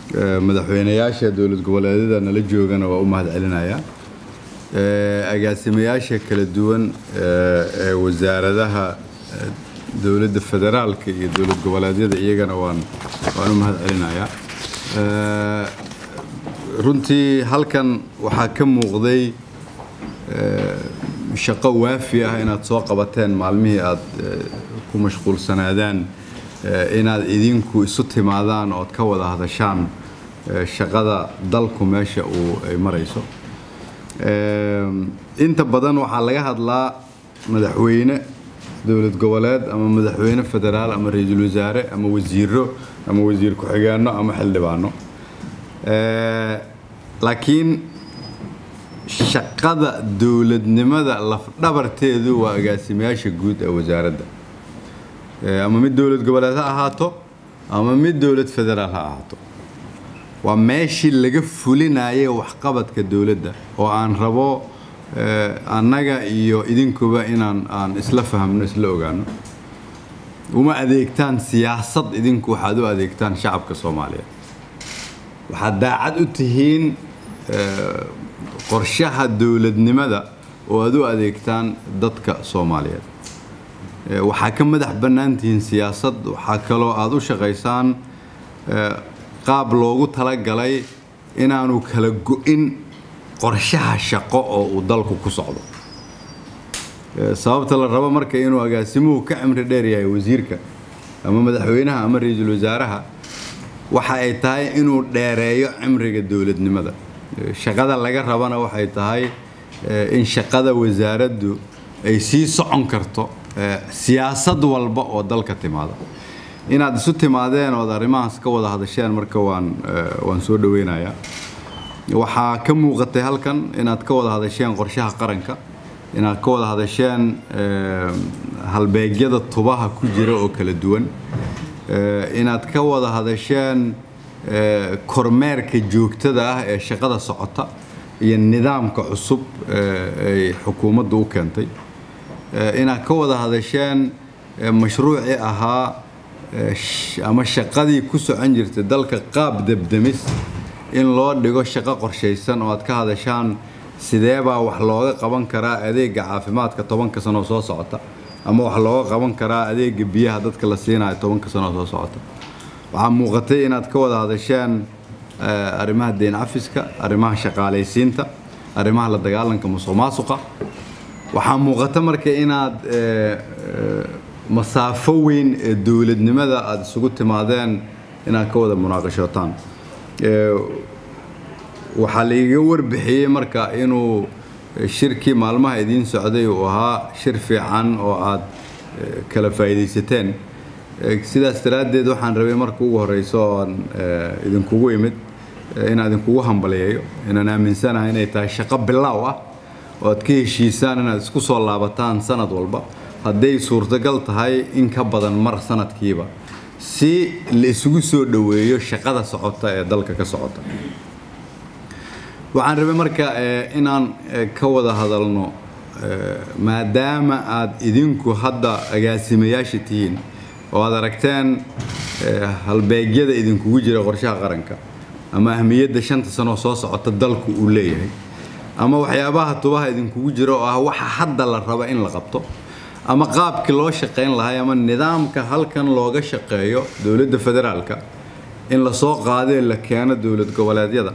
madaxweynayaasha dowlad goboleedyada nala joogana waa u mahad celinayaa agaasimayaasha kala duwan ee wasaaradaha dowladda federaalka iyo dowlad goboleedyada iyagana waan waan u mahad celinayaa runtii halkan waxaa ka muuqday shaqo waafi ah inaad soo qabateen maalmihii aad ku mashquulsanaadaan inaad idinku isu timaadaan ood ka wada hadashaan shaqada dalku meesha uu ay marayso inta badan waxaa laga hadlaa madaxweyne dowlad goboleed ama madaxweyne federaal ama ra-iisul wasaare ama wasiiro ama wasiir ku-xigeenno ama xildhibaano laakiin shaqada dowladnimada lafdhabarteedu waa agaasimayaasha guud ee wasaaradda ama mid dowlad goboleed ha ahaato ama mid dowlad federaal ha ahaato waa meeshii laga fulinayay waxqabadka dowladda oo aan rabo annaga iyo idinkuba inaan aan isla fahmno isla ogaano uma adeegtaan siyaasad idinku waxaad u adeegtaan shacabka soomaaliyeed waxaad daacad u tihiin qorshaha dowladnimada oo aad u adeegtaan dadka soomaaliyeed waxaa ka madax bannaan tihiin siyaasad waxaa kaloo aad u shaqaysaan qaab loogu talagalay inaanu kala go-in qorshaha shaqo oo uu dalku ku socdo sababta la rabo marka inuu agaasimuhu ka cimri dheer yahay wasiirka ama madaxweynaha ama ra-iisul wasaaraha waxa ay tahay inuu dheereeyo cimriga dowladnimada shaqada laga rabana waxay tahay in shaqada wasaaraddu ay sii socon karto siyaasad walba oo dalka timaada inaad isu timaadeen ood arrimahaas ka wada hadasheen marka waan waan soo dhaweynayaa waxaa ka muuqatay halkan inaad ka wada hadasheen qorshaha qaranka inaad ka wada hadasheen halbeegyada tubaha ku jira oo kala duwan inaad ka wada hadasheen kormeerka joogtada ah ee shaqada socota iyo nidaamka cusub ay xukuumaddu u keentay inaad ka wada hadasheen mashruucii ahaa ama shaqadii ku socon jirtay dalka qaab debdemis in loo dhigo shaqo qorshaysan oo aad ka hadashaan sideebaa wax looga qaban karaa adeega caafimaadka tobanka sanoo soo socota ama wax looga qaban karaa adeega biyaha dadka la siinayo tobanka sanoo soo socota waxaa muuqatay inaad ka wada hadasheen arrimaha deyn cafiska arrimaha shaqaalaysiinta arrimaha la dagaalanka musuq maasuqa waxaa muuqata marka inaad masaafo weyn ee dowladnimada aada isugu timaadeen inaad ka wada munaaqashootaan waxaa laiga warbixiyey marka inuu shirkii maalmaha idiin socday uu ahaa shir fiican oo aad kala faa'iidaysateen sidaas daraaddeed waxaan rabay marka ugu horeyso oan idinkugu imid inaan idinkugu hambaliyeeyo inaan aaminsanahay inay tahay shaqo bilaaw ah oo aad ka heshiisaan inaad isku soo laabataan sanad walba hadday suurtagal tahay in ka badan mar sanadkiiba si la isugu soo dhoweeyo shaqada socota ee dalka ka socota waxaan rabay marka inaan ka wada hadalno maadaama aad idinku hadda agaasimayaasha tihiin oo aad aragteen halbeegyada idinkugu jira qorshaha qaranka ama ahmiyadda shanta sanoo soo socota dalku uu leeyahay ama waxyaabaha tubaha idinkugu jira oo ah waxa hadda la raba in la qabto ama qaabkii loo shaqayn lahay ama nidaamka halkan looga shaqeeyo dowladda federaalka in lasoo qaadee la keeno dowlad goboleedyada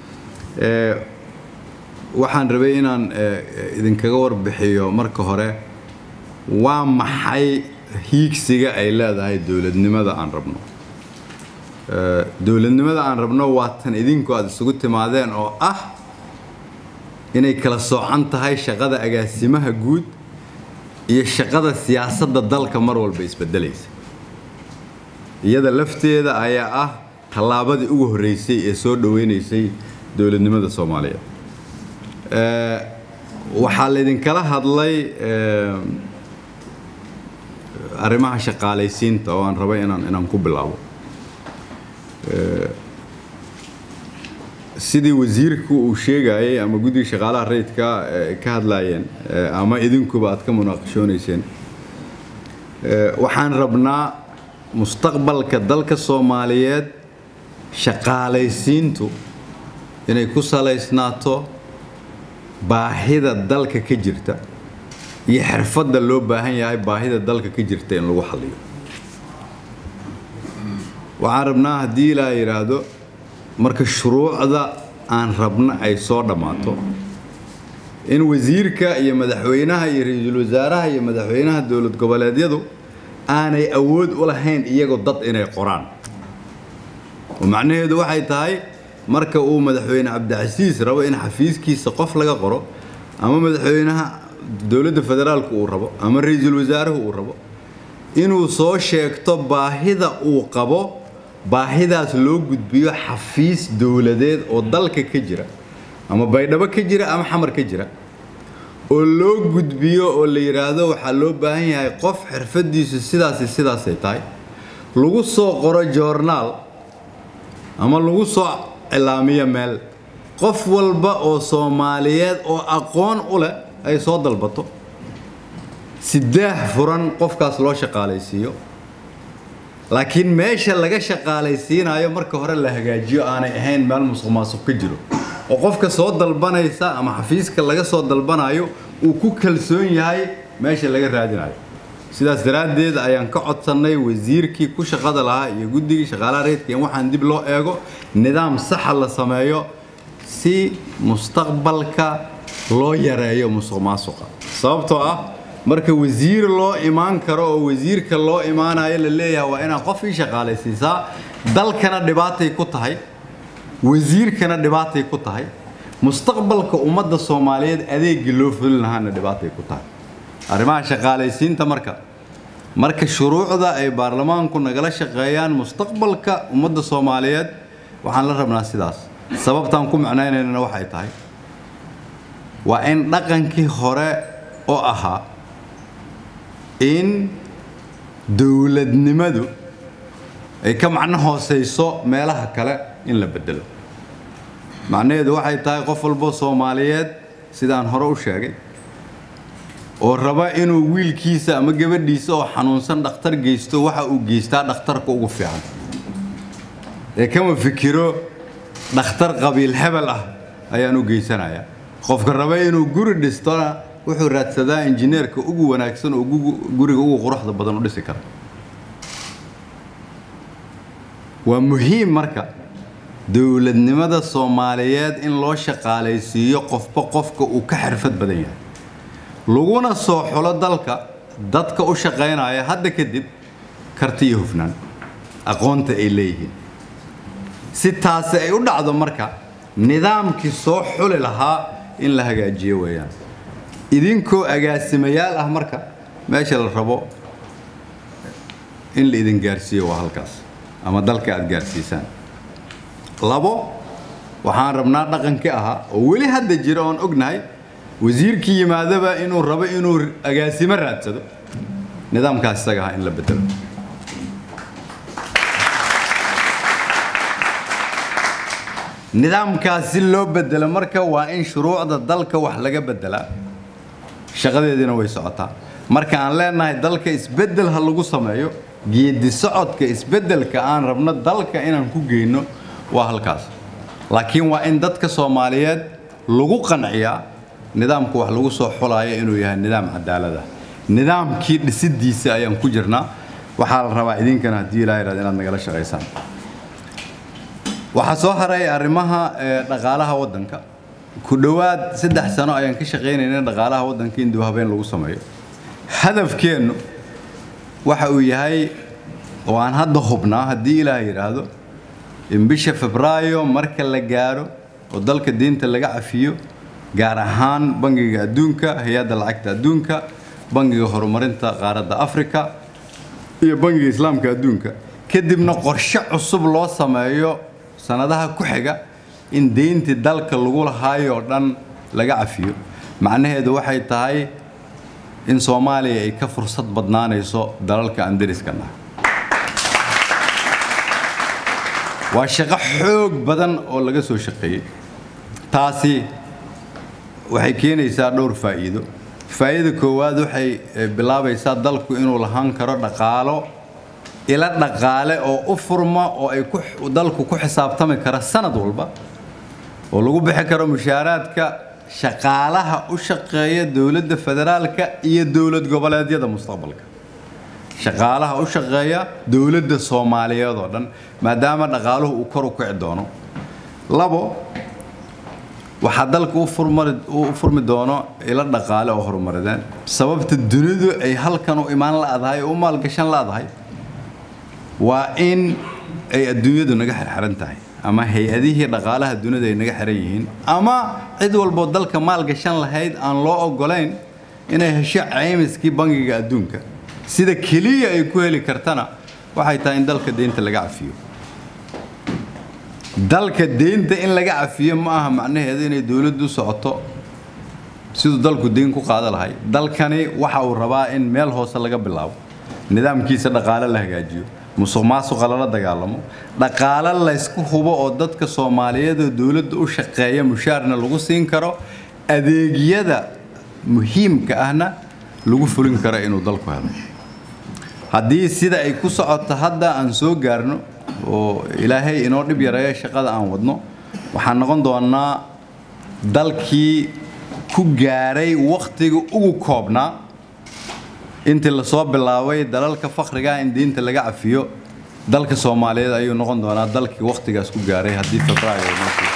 waxaan rabay inaan idinkaga warbixiyo marka hore waa maxay hiigsiga ay leedahay dowladnimada aan rabno dowladnimada aan rabno waa tan idinku aada isugu timaadeen oo ah inay kala soocan tahay shaqada agaasimaha guud iyo shaqada siyaasadda dalka mar walba isbedelaysa iyada lafteeda ayaa ah tallaabadii ugu horreysay ee soo dhoweynaysay dowladnimada soomaaliyeed waxaa laydinkala hadlay arrimaha shaqaalaysiinta oo aan rabay inaan inaan ku bilaabo sidii wasiirku uu sheegayay ama guddiga shaqaalaha rayidka ka hadlayeen ama idinkuba aad ka munaaqashoonayseen waxaan rabnaa mustaqbalka dalka soomaaliyeed shaqaalaysiintu inay ku salaysnaato baahida dalka ka jirta iyo xirfadda loo baahan yahay baahida dalka ka jirta in lagu xalliyo waxaan rabnaa haddii ilaa yidhaahdo marka shuruucda aan rabno ay soo dhammaato in wasiirka iyo madaxweynaha iyo ra-iisul wasaaraha iyo madaxweynaha dowlad goboleedyadu aanay awood u lahayn iyagoo dad inay qoraan oo macnaheedu waxay tahay marka uu madaxweyne cabdicasiis rabo in xafiiskiisa qof laga qoro ama madaxweynaha dowladda federaalku uu rabo ama ra-iisul wasaaruhu uu rabo inuu soo sheegto baahida uu qabo baahidaas loo gudbiyo xafiis dowladeed oo dalka ka jira ama baydhabo ka jira ama xamar ka jira oo loo gudbiyo oo la yidhaahdo waxaa loo baahan yahay qof xirfadiisu sidaasi sidaasay tahay lagu soo qoro joornaal ama lagu soo cilaamiyo meel qof walba oo soomaaliyeed oo aqoon u leh ay soo dalbato sideex furan qofkaas loo shaqaalaysiiyo laakiin meesha laga shaqaalaysiinayo marka hore la hagaajiyo aanay ahayn meel musuq maasuq ka jiro oo qofka soo dalbanaysa ama xafiiska laga soo dalbanayo uu ku kalsoon yahay meesha laga raadinayo sidaas daraaddeed ayaan ka codsannay wasiirkii ku shaqada lahaa iyo guddigii shaqaalaha reedka in waxaan dib loo eego nidaam saxa la sameeyo si mustaqbalka loo yareeyo musuq maasuqa sababtoo ah marka wasiir loo imaan karo oo wasiirka loo imaanayo la leeyahay waa inaad qof ii shaqaalaysiisaa dalkana dhibaatay ku tahay wasiirkana dhibaatay ku tahay mustaqbalka ummadda soomaaliyeed adeegii loo fulin lahaana dhibaatay ku tahay arrimaha shaqaalaysiinta marka marka shuruucda ay baarlamaanku nagala shaqeeyaan mustaqbalka ummadda soomaaliyeed waxaan la rabnaa sidaas sababtaan ku macnaynaynana waxay tahay waa in dhaqankii hore oo ahaa in dowladnimadu ay ka macno hooseyso meelaha kale in la bedelo macnaheedu waxay tahay qof walbo soomaaliyeed sidaan hore u sheegay oo raba inuu wiilkiisa ama gabadhiisa oo xanuunsan dhakhtar geysto waxa uu geystaa dhakhtarka ugu fiican ee kama fikiro dhakhtar qabiil hebel ah ayaan u geysanayaa qofka raba inuu guri dhistona wuxuu raadsadaa injineerka ugu wanaagsan oo guriga ugu quruxda badan u dhisi kara waa muhiim marka dowladnimada soomaaliyeed in loo shaqaalaysiiyo qofba qofka uu ka xirfad badan yahay laguna soo xulo dalka dadka u shaqaynaya hadda kadib karti iyo hufnaan aqoonta ay leeyihiin si taasi ay u dhacdo marka nidaamkii soo xuli lahaa in la hagaajiyo weeyaan idinkoo agaasimayaal ah marka meesha la rabo in la idin gaarsiiyo waa halkaas ama dalka aad gaarsiisaan labo waxaan rabnaa dhaqankii ahaa oo weli hadda jira oon ognahay wasiirkii yimaadaba inuu rabo inuu agaasimo raadsado nidaamkaas isaga ahaa in la bedelo nidaamkaas si loo bedelo marka waa in shuruucda dalka wax laga bedelaa shaqadeediina way socotaa marka aan leenahay dalka isbedel ha lagu sameeyo geedi socodka isbedelka aan rabno dalka inaan ku geyno waa halkaas laakiin waa in dadka soomaaliyeed lagu qanciyaa nidaamku wax lagu soo xulayo inuu yahay nidaam cadaalad ah nidaamkii dhisidiisa ayaan ku jirnaa waxaa la rabaa idinkana haddii ilaa yidhahdo inaad nagala shaqaysaan waxaa soo haray arrimaha dhaqaalaha waddanka ku dhowaad saddex sano ayaan ka shaqaynayna dhaqaalaha waddanka in dib habeen lagu sameeyo hadafkeennu waxa uu yahay oo aan hadda hubnaa haddii ilaah yidhaahdo in bisha febraayo marka la gaaro oo dalka diinta laga cafiyo gaar ahaan bangiga adduunka hay-adda lacagta adduunka bangiga horumarinta qaaradda afrika iyo bangiga islaamka adduunka kadibna qorshe cusub loo sameeyo sanadaha ku xiga in deyntii dalka lagu lahaayoo dhan laga cafiyo macnaheedu waxay tahay in soomaaliya ay ka fursad badnaanayso dalalka aan deriska nahay waa shaqo xoog badan oo laga soo shaqeeyey taasi waxay keenaysaa dhowr faa'iido faa'iida koowaad waxay bilaabaysaa dalku inuu lahaan karo dhaqaalo ila dhaqaale oo u furma oo ay dalku ku xisaabtami kara sanad walba oo lagu bixi karo mushaaraadka shaqaalaha u shaqeeya dowladda federaalka iyo dowlad goboleedyada mustaqbalka shaqaalaha u shaqeeya dowladda soomaaliyeed oo dhan maadaama dhaqaaluhu uu kor u kici doono labo waxaa dalka u furmi doono ilo dhaqaale oo horumarideen sababta dunidu ay halkan u imaan la'dahay oo u maalgashan la'dahay waa in ay adduunyadu naga xirxiran tahay ama hay-adihii dhaqaalaha dunida ay naga xiran yihiin ama cid walboo dalka maalgashan lahayd aan loo ogolayn inay hesho caymiskii bangiga adduunka sida keliya ay ku heli kartana waxay tahay in dalka deynta laga cafiyo dalka deynta in laga cafiyo ma aha macnaheedu inay dowladdu socoto siduu dalku deyn ku qaada lahay dalkani waxa uu rabaa in meel hoose laga bilaabo nidaamkiisa dhaqaale la hagaajiyo musuq maasuqa lala dagaalamo dhaqaale laysku hubo oo dadka soomaaliyeed oo dowladda u shaqeeya mushaarna lagu siin karo adeegyada muhiimka ahna lagu fulin karo inuu dalku helo haddii sida ay ku socoto hadda aan soo gaarno oo ilaahay inoo dhib yareeya shaqada aan wadno waxaan noqon doonaa dalkii ku gaaray wakhtiga ugu koobnaa intii lasoo bilaabay dalalka fakriga in diinta laga cafiyo dalka soomaaliyeed ayuu noqon doonaa dalkii wakhtigaas ku gaaray haddii febraayo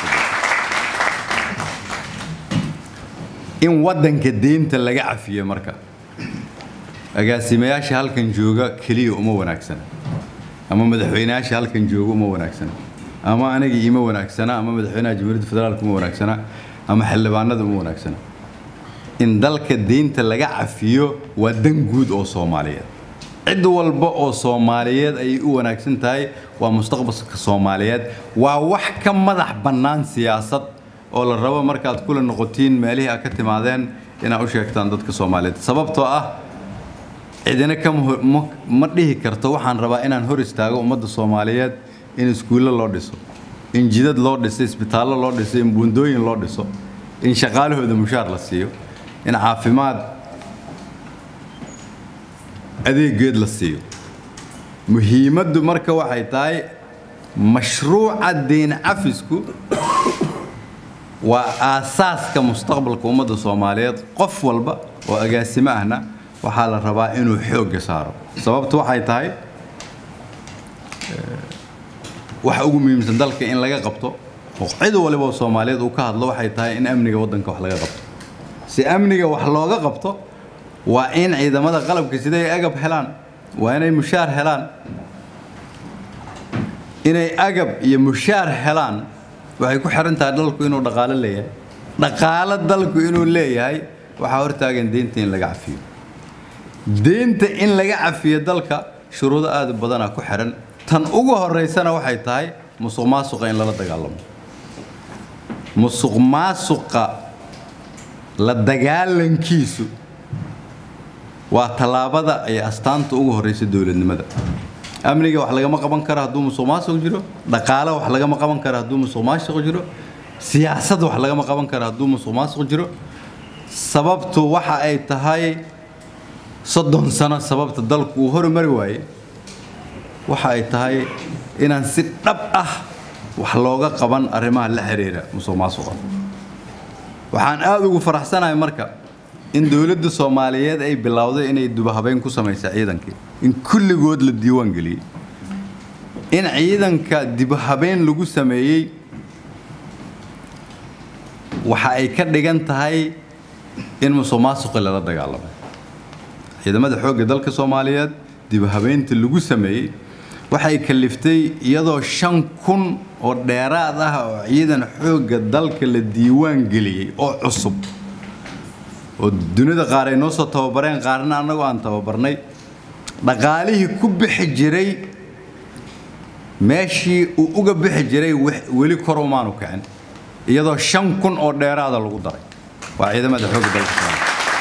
in waddanka deynta laga cafiyo marka agaasimayaasha halkan jooga keliya uma wanaagsana ama madaxweynayaasha halkan jooga uma wanaagsana ama aniga ima wanaagsana ama madaxweynaha jamhuuriyadda federaalka uma wanaagsana ama xildhibaanada uma wanaagsana in dalka deynta laga cafiyo waa dan guud oo soomaaliyeed cid walba oo soomaaliyeed ayay u wanaagsan tahay waa mustaqbalka soomaaliyeed waa wax ka madax bannaan siyaasad oo la rabo markaad kula noqotiin meelihii aad ka timaadeen inaad u sheegtaan dadka soomaaliyeed sababtoo ah cidina ma dhihi karto waxaan rabaa inaan hor istaago ummadda soomaaliyeed in iskuulle loo dhiso in jidad loo dhiso isbitaallo loo dhiso in buundooyin loo dhiso in shaqaalahooda mushaar la siiyo in caafimaad adeegeed la siiyo muhiimaddu marka waxay tahay mashruuca deyn cafisku waa aasaaska mustaqbalka ummadda soomaaliyeed qof walba oo agaasimo ahna waxaa la rabaa inuu xoogga saaro sababtu waxay tahay waxa ugu muhiimsan dalka in laga qabto oo cid waliba oo soomaaliyeed uu ka hadlo waxay tahay in amniga waddanka wax laga qabto si amniga wax looga qabto waa in ciidamada qalabka siday agab helaan waa inay mushaar helaan inay agab iyo mushaar helaan waxay ku xiran tahay dalku inuu dhaqaalo leeyahay dhaqaalo dalku inuu leeyahay waxaa hortaagan deynta in laga cafiyo deynta in laga cafiyo dalka shuruudo aad u badanaa ku xiran tan ugu horeysana waxay tahay musuq maasuqa in lala dagaalamo musuq maasuqa la dagaalankiisu waa tallaabada ay astaanta ugu horeysa dowladnimada amniga wax lagama qaban karo hadduu musuq maasuq jiro dhaqaale wax lagama qaban karo hadduu musuq maasuq jiro siyaasad wax lagama qaban karo hadduu musuq maasuq jiro sababtu waxa ay tahay soddon sano sababta dalku uu horumari waaye waxa ay tahay inaan si dhab ah wax looga qaban arrimaha la xiriira musuq maasuqa waxaan aada ugu faraxsanahay marka in dowladda soomaaliyeed ay bilowday inay dubahabeyn ku samaysa ciidankii in kulligood la diiwaan geliyey in ciidanka dibahabeyn lagu sameeyey waxa ay ka dhigan tahay in musuq maasuqi lala dagaalamo ciidamada xoogga dalka soomaaliyeed dibahabeynta lagu sameeyey waxay kaliftay iyadoo shan kun oo dheeraad ah oo ciidan xoogga dalka la diiwaan geliyey oo cusub oo dunida qaar ay noo soo tababareen qaarna annagoo aan tababarnay dhaqaalihii ku bixi jiray meeshii uu uga bixi jiray weli kor umaanu kicin iyadoo shan kun oo dheeraada lagu daray waa ciidamada xoogga dalka soomaaliya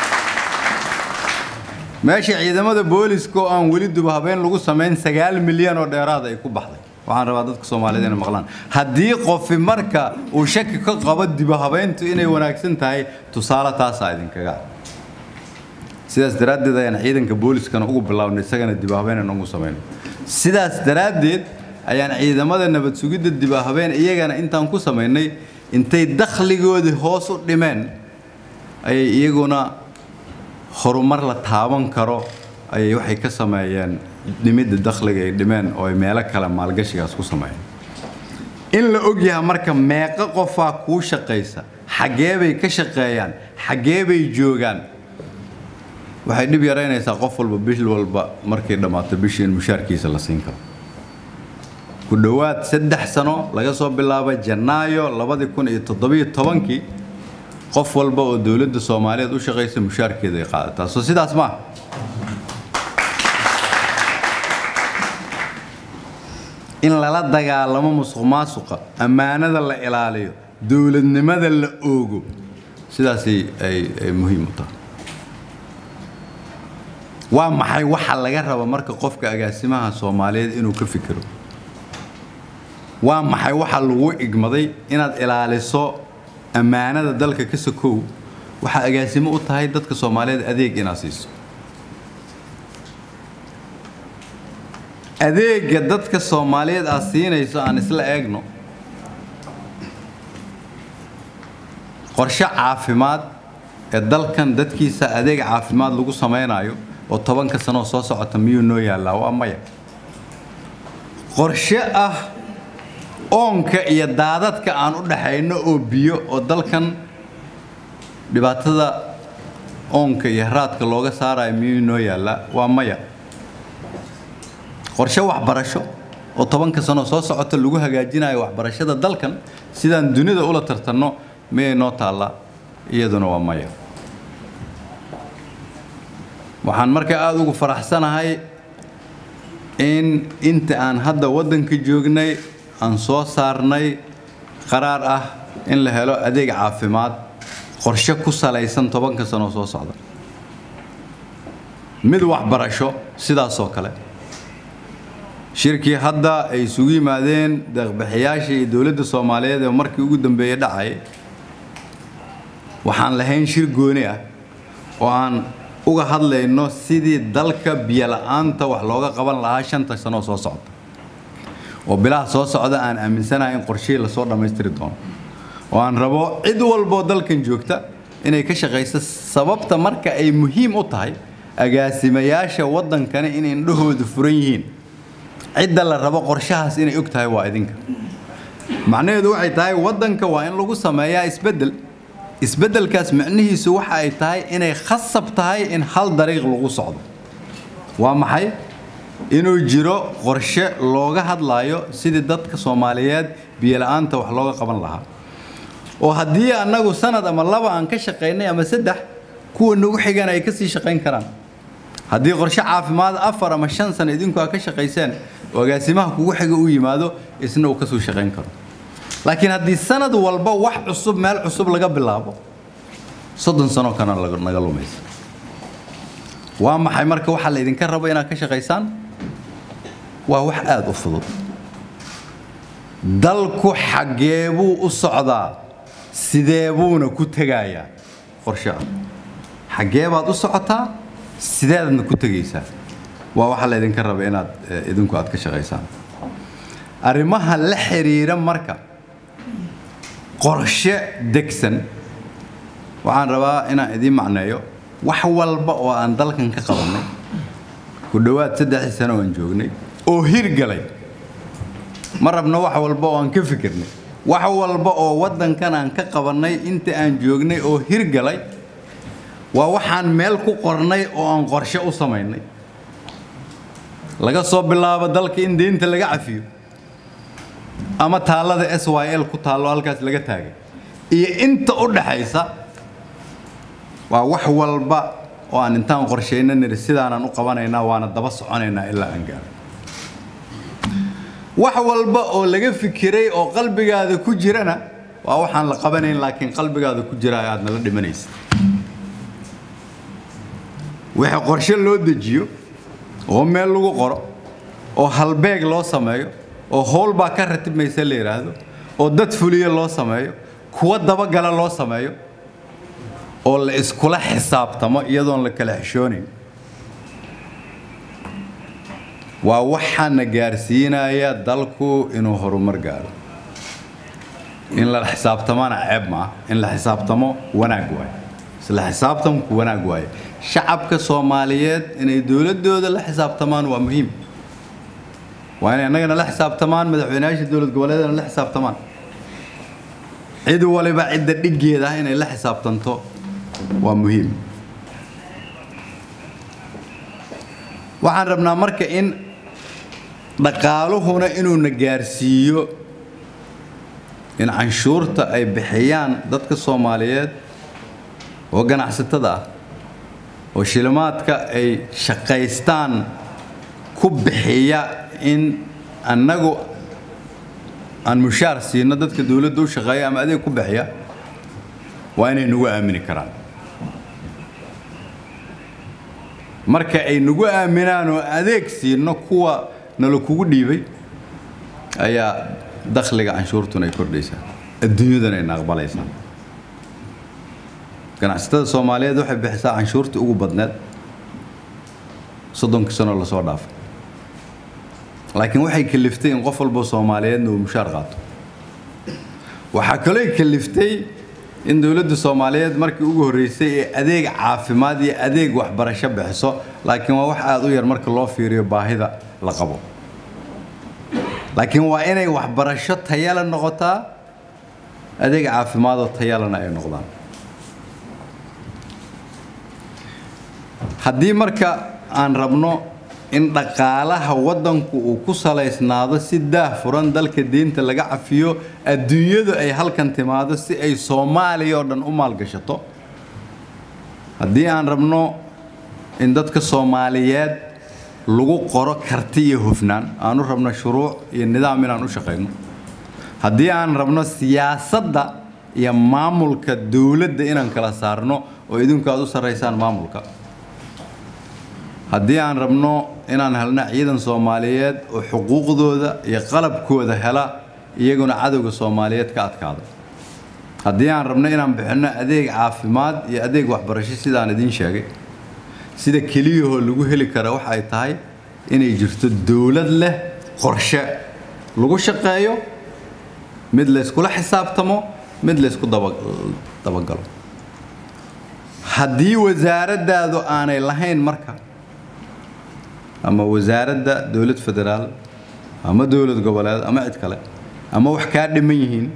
meesha ciidamada booliska oo aan weli dubahabeen lagu samayn sagaal milyan oo dheeraada ay ku baxday waxaan rabaa dadka soomaaliyeed inay maqlaan haddii qofi marka uu shaki ka qabo dibahabeyntu inay wanaagsan tahay tusaale taasaa idinkaga ah sidaas daraaddeed ayaan ciidanka booliskana ugu bilownay isagana dibahabeen aan ugu samayno sidaas daraaddeed ayaan ciidamada nabad sugidda diba habeen iyagana intaan ku samaynay intay dakhligoodii hoos u dhimeen ayay iyaguna horumar la taaban karo ayay waxay ka sameeyeen dhimidda dakhliga ay dhimeen oo ay meelo kale maalgashigaas ku sameeyeen in la ogyahay marka meeqo qofaa kuu shaqaysa xaggee bay ka shaqeeyaan xaggee bay joogaan waxay dhib yaraynaysaa qof walba bil walba markay dhammaato bishii in mushaarkiisa la siin karo ku dhowaad saddex sano laga soo bilaabo janaayo labadii kun iyo toddobiyo tobankii qof walba oo dowladda soomaaliyeed u shaqaysa mushaarkeeda ay qaadataa soo sidaas maaha in lala dagaalamo musuq maasuqa ammaanada la ilaaliyo dowladnimada la oogo sidaasay ay muhiim u tahay waa maxay waxa laga raba marka qofka agaasimaha soomaaliyeed inuu ka fikiro waa maxay waxa lagu igmaday inaad ilaaliso ammaanada dalka ka sokow waxaa agaasimo u tahay dadka soomaaliyeed adeeg inaad siiso adeega dadka soomaaliyeed aad siinayso aan isla eegno qorshe caafimaad ee dalkan dadkiisa adeeg caafimaad lagu samaynayo oo tobanka sanoo soo socota miyuu noo yaallaa waa maya qorshe ah oonka iyo daadadka aan u dhaxayno oo biyo oo dalkan dhibaatada oonka iyo haraadka looga saarayo miyuu noo yaallaa waa maya qorshe waxbarasho oo tobanka sanoo soo socota lagu hagaajinayo waxbarashada dalkan sidaan dunida ula tartanno miyay noo taallaa iyaduna waa maya waxaan markaa aada ugu faraxsanahay in inta aan hadda waddanka joognay aan soo saarnay qaraar ah in la helo adeeg caafimaad qorshe ku salaysan tobanka sanoo soo socda mid waxbarasho sidaasoo kale shirkii hadda ay isugu yimaadeen deeqbixiyaasha iyo dowladda soomaaliyeed ee markii ugu dambeeyey dhacay waxaan lahayn shir gooni ah oo aan uga hadlayno sidii dalka biyola'aanta wax looga qaban lahaa shanta sanoo soo socda oo bilaha soo socda aan aaminsanahay in qorshihii lasoo dhammaystiri doono oo aan rabo cid walboo dalkan joogta inay ka shaqayso sababta marka ay muhiim u tahay agaasimayaasha waddankani in indhahoodu furan yihiin cidda la rabo qorshahaas inay og tahay waa idinka macnaheedu waxay tahay waddanka waa in lagu sameeyaa isbeddel isbeddelkaas micnihiisu waxa ay tahay inay khasab tahay in hal dariiq lagu socdo waa maxay inuu jiro qorshe looga hadlaayo sidii dadka soomaaliyeed biyola'aanta wax looga qaban lahaa oo haddii annagu sanad ama laba aan ka shaqaynay ama saddex kuwa nagu xigan ay ka sii shaqayn karaan haddii qorshe caafimaad afar ama shan sano idinku aa ka shaqayseen oo agaasimaha kugu xiga u yimaado isna uu kasoo shaqayn karo laakiin haddii sanad walba wax cusub meel cusub laga bilaabo soddon sano kana naga lumaysa waa maxay marka waxaa la idinka rabo inaad ka shaqaysaan waa wax aada u fudud dalku xaggee buu u socdaa sidee buuna ku tegayaa qorshe ah xaggee baad u socotaa sideedadna ku tegaysaa waa waxaa la idinka raba inaad idinku aad ka shaqaysaan arrimaha la xiriira marka qorshe degsan waxaan rabaa inaan idiin macneeyo wax walba oo aan dalkan ka qabannay ku dhowaad saddexdii sano aan joognay oo hirgalay ma rabno wax walba oo aan ka fikirnay wax walba oo waddankan aan ka qabannay inta aan joognay oo hirgalay waa waxaan meel ku qornay oo aan qorshe u samaynay laga soo bilaabo dalka in deynta laga cafiyo ama taallada s y l ku taallo halkaas laga taagay iyo inta u dhaxaysa waa wax walba oo aan intaan qorshayna niri sidaanaan u qabanaynaa waana daba soconaynaa ilaa aan gaaro wax walba oo laga fikiray oo qalbigaada ku jirana waa waxaan la qabanayn laakiin qalbigaada ku jira aadna la dhimanaysa wixii qorshe loo dejiyo oo meel lagu qoro oo halbeeg loo sameeyo oo howl baa ka ratibmaysa la yidhaahdo oo dad fuliyo loo sameeyo kuwa dabagala loo sameeyo oo la iskula xisaabtamo iyadoon la kala xishoonayn waa waxaana gaarsiinaya dalku inuu horumar gaaro in la xisaabtamana ceeb ma ah in la xisaabtamo wanaag waaye isla xisaabtamku wanaag waaye shacabka soomaaliyeed inay dowladooda la xisaabtamaan waa muhiim waa inay annagana la xisaabtamaan madaxweynayaasha dowlad goboleedana la xisaabtamaan cid waliba cidda dhiggeeda ah inay la xisaabtanto waa muhiim waxaan rabnaa marka in dhaqaaluhuna inuuna gaarsiiyo in canshuurta ay bixiyaan dadka soomaaliyeed oo ganacsatada ah oo shilimaadka ay shaqaystaan ku bixiya in annagu aan mushaar siino dadka dowladda u shaqeeya ama adeeg ku bixiya waa inay nagu aamini karaan marka ay nagu aaminaan oo adeeg siino kuwa nala kugu dhiibay ayaa dakhliga canshuurtuna ay kordhaysaa adduunyadana ayna aqbalaysaa ganacsatada soomaaliyeed waxay bixisaa canshuurtii ugu badneed soddonkii sano lasoo dhaafay laakiin waxay kaliftay in qof walba soomaaliyeedna uu mushaar qaato waxaa kaloo kaliftay in dowladda soomaaliyeed markii ugu horreysay ee adeeg caafimaad iyo adeeg waxbarasho bixiso laakiin waa wax aada u yar marka loo fiiriyo baahida la qabo laakiin waa inay waxbarasho tayala noqotaa adeeg caafimaadoo tayalana ay noqdaan haddii marka aan rabno in dhaqaalaha waddanku uu ku salaysnaado si daah furan dalka diinta laga cafiyo adduunyadu ay halkan timaado si ay soomaaliya oo dhan u maalgashato haddii aan rabno in dadka soomaaliyeed lagu qoro karti iyo hufnaan aanu rabno shuruuc iyo nidaam inaan u shaqayno haddii aan rabno siyaasadda iyo maamulka dowladda inaan kala saarno oo idinku aad u sarraysaan maamulka haddii aan rabno inaan helno ciidan soomaaliyeed oo xuquuqdooda iyo qalabkooda hela iyaguna cadowga soomaaliyeed ka adkaada haddii aan rabno inaan bixinno adeeg caafimaad iyo adeeg waxbarasho sidaan idiin sheegay sida keliyahoo lagu heli kara waxa ay tahay inay jirto dowlad leh qorshe lagu shaqeeyo mid layskula xisaabtamo mid laysku dabagalo haddii wasaaraddaadu aanay lahayn marka ama wasaaradda dowlad federaal ama dowlad goboleed ama cid kale ama wax kaa dhiman yihiin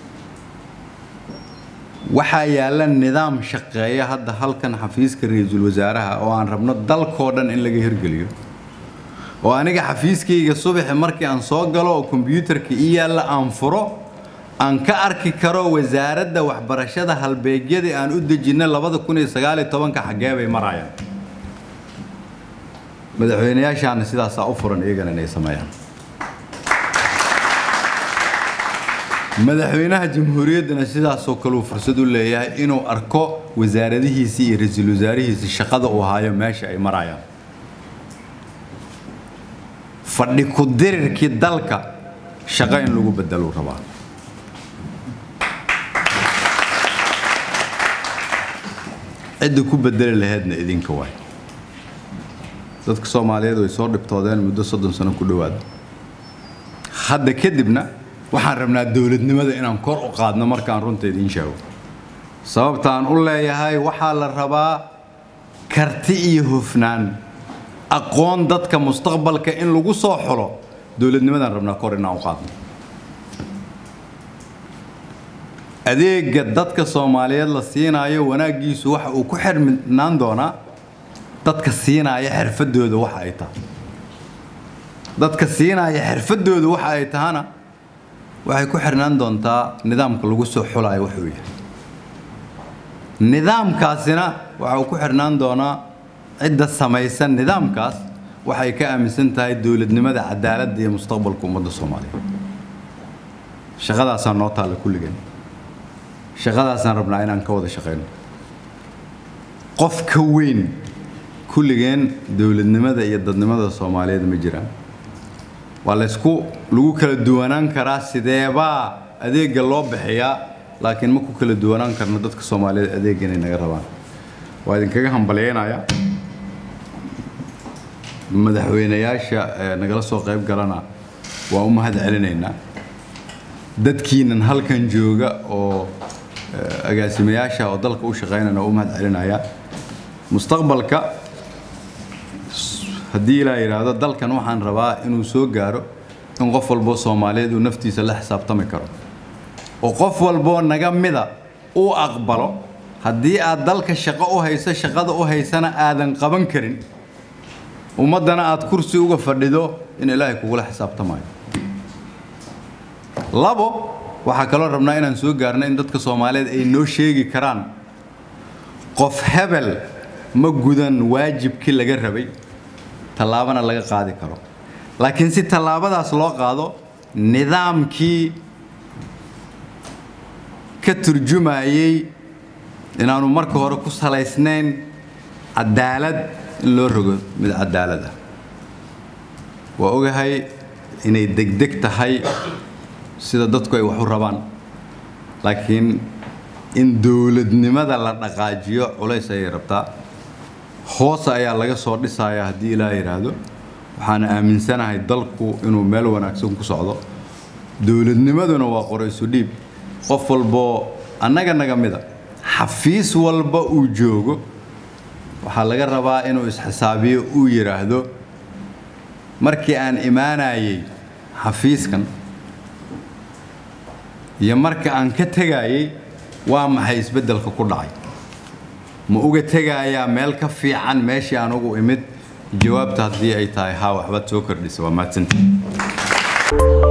waxaa yaalla nidaam shaqeeya hadda halkan xafiiska ra-iisul wasaaraha oo aan rabno dalkoo dhan in laga hirgeliyo oo aniga xafiiskayga subaxi markii aan soo galo oo kombyuutarka ii yaalla aan furo aan ka arki karo wasaaradda waxbarashada halbeegyadii aan u dejinay labada kun iyo sagaaliyo tobanka xaggee bay marayaan madaxweynayaashaana sidaasaa u furan iyagana inay sameeyaan madaxweynaha jamhuuriyaddana sidaasoo kaleu fursad u leeyahay inuu arko wasaaradihiisii iyo ra-iisul wasaarihiisii shaqada uu haayo meesha ay marayaan fadhi ku dirirkii dalka shaqo in lagu bedeluu rabaa cidda ku bedeli laheedna idinka waay dadka soomaaliyeed way soo dhibtoodeen muddo soddon sano ku dhowaada hadda kadibna waxaan rabnaa dowladnimada inaan kor u qaadno markaan runta idiin sheego sababtaan u leeyahay waxaa la rabaa karti iyo hufnaan aqoon dadka mustaqbalka in lagu soo xulo dowladnimadaan rabnaa kor inaan u qaadno adeega dadka soomaaliyeed la siinaayo wanaaggiisu waxa uu ku xirnaan doonaa dadka siinaya xirfadooda waxa ay tahay dadka siinaya xirfadooda waxa ay tahana waxay ku xirnaan doontaa nidaamka lagu soo xulayo wuxuu yahay nidaamkaasina waxa uu ku xirnaan doonaa cidda samaysan nidaamkaas waxay ka aaminsan tahay dowladnimada cadaaladda iyo mustaqbalka ummadda soomaaliyeed shaqadaasaa noo taalla kulligeen shaqadaasaan rabnaa inaan ka wada shaqayno qof ka weyn kulligeen dowladnimada iyo dadnimada soomaaliyeed ma jiraan waa laysku lagu kala duwanaan karaa sideebaa adeega loo bixiyaa laakiin ma ku kala duwanaan karno dadka soomaaliyeed adeega inay naga rabaan waa idinkaga hambalyaynayaa madaxweynayaasha nagala soo qayb galana waa u mahad celinaynaa dadkiinan halkan jooga oo agaasimayaasha oo dalka u shaqaynana waa u mahad celinayaa mustaqbalka haddii ilaa yidhaahdo dalkan waxaan rabaa inuu soo gaaro in qof walboo soomaaliyeed uu naftiisa la xisaabtami karo oo qof walboo naga mida uu aqbalo haddii aad dalka shaqo u hayso shaqada u haysana aadan qaban karin ummaddana aad kursi uga fadhido in ilaahay kugula xisaabtamayo labo waxaa kaloo rabnaa inaan soo gaarno in dadka soomaaliyeed ay noo sheegi karaan qof hebel ma gudan waajibkii laga rabay tallaabana laga qaadi karo laakiin si tallaabadaas loo qaado nidaamkii ka turjumayey inaanu marka hore ku salaysnayn cadaalad in loo rogo mid cadaalad ah waa ogahay inay degdeg tahay sida dadku ay wax u rabaan laakiin in dowladnimada la dhaqaajiyo culays ayay rabtaa hoose ayaa laga soo dhisayaa haddii ilaa yidhaahdo waxaan aaminsanahay dalku inuu meel wanaagsan ku socdo dowladnimaduna waa qoraysu dhiib qof walboo annaga naga mida xafiis walba uu joogo waxaa laga rabaa inuu isxisaabiyo uu yidhaahdo markii aan imaanayey xafiiskan iyo marka aan ka tegayey waa maxay isbeddelka ku dhacay ma uga tegayaa meel ka fiican meeshii aan ugu imid jawaabta haddii ay tahay haa waxbaad soo kordhisa waa mahadsantii